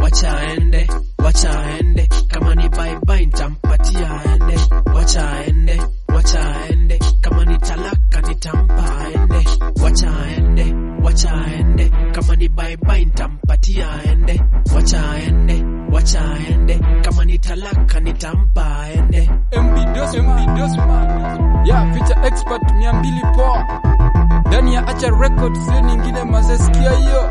wacha aende, wacha aende, kama ni bye bye nitampatia aende, wacha aende, wacha aende, kama ni talaka nitampa aende, wacha aende, wacha aende, kama ni bye bye nitampatia aende, wacha aende, wacha aende, kama ni talaka nitampa aende. MB Dosman, Dosman. Ya feature expert mia mbili poa ndani ya Acha Records, sio nyingine mazesikia hiyo.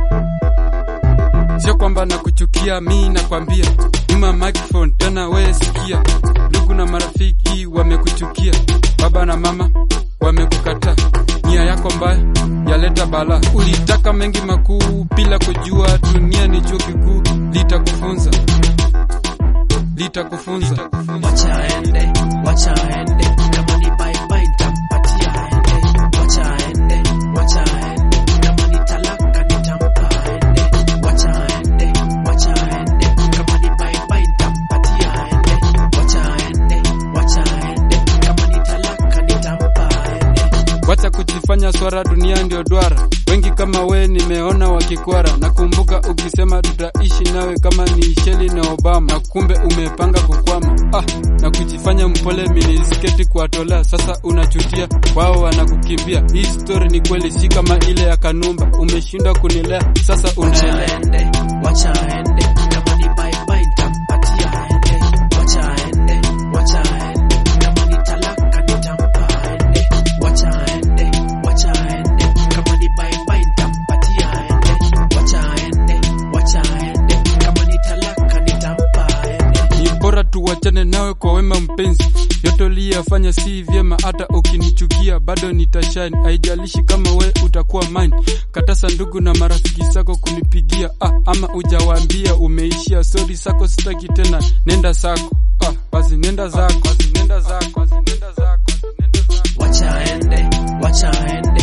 Sio kwamba nakuchukia, mi nakwambia nyuma microphone tena, wewe sikia, ndugu na marafiki wamekuchukia, baba na mama wamekukataa, nia yako mbaya yaleta bala. Ulitaka mengi makuu bila kujua dunia ni chuo kikuu, litakufunza litakufunza wacha aende, wacha aende, kama ni bye bye nitampatia aende, wacha aende, wacha aende, kama ni talaka nitampa aende, wacha aende, wacha aende, kama ni bye bye nitampatia aende, wacha aende, wacha aende, kama ni talaka nitampa aende. Wacha kujifanya swara, dunia ndio duara. Wengi kama we nimeona wakikwara. Nakumbuka ukisema tutaishi nawe kama ni Sheli na Obama, na kumbe umepanga kukwama. Ah, na kujifanya mpole, minisketi kuwatolea. Sasa unachutia wao wanakukimbia. Hii story ni kweli, si kama ile ya Kanumba. Umeshindwa kunilea, sasa Wacha unaenda aende, wacha aende, kama ni bye bye nitampatia aende, wacha aende, wacha aende, kama ni talaka nitampa aende, wacha aende, wacha aende, kama ni bye bye nitampatia aende, wacha aende, wacha aende, kama ni talaka nitampa aende. ni bora tuwachane nawe kwa wema mpenzi, yote uliyafanya si vyema. Hata ukinichukia bado nitashine, haijalishi kama we utakuwa mine. Katasa ndugu na marafiki zako kunipigia, ah, ama ujawaambia umeishia. Sorry sako sitaki tena, nenda sako, ah, basi nenda zako, basi nenda zako, basi nenda zako, basi nenda zako. Wacha aende, wacha aende,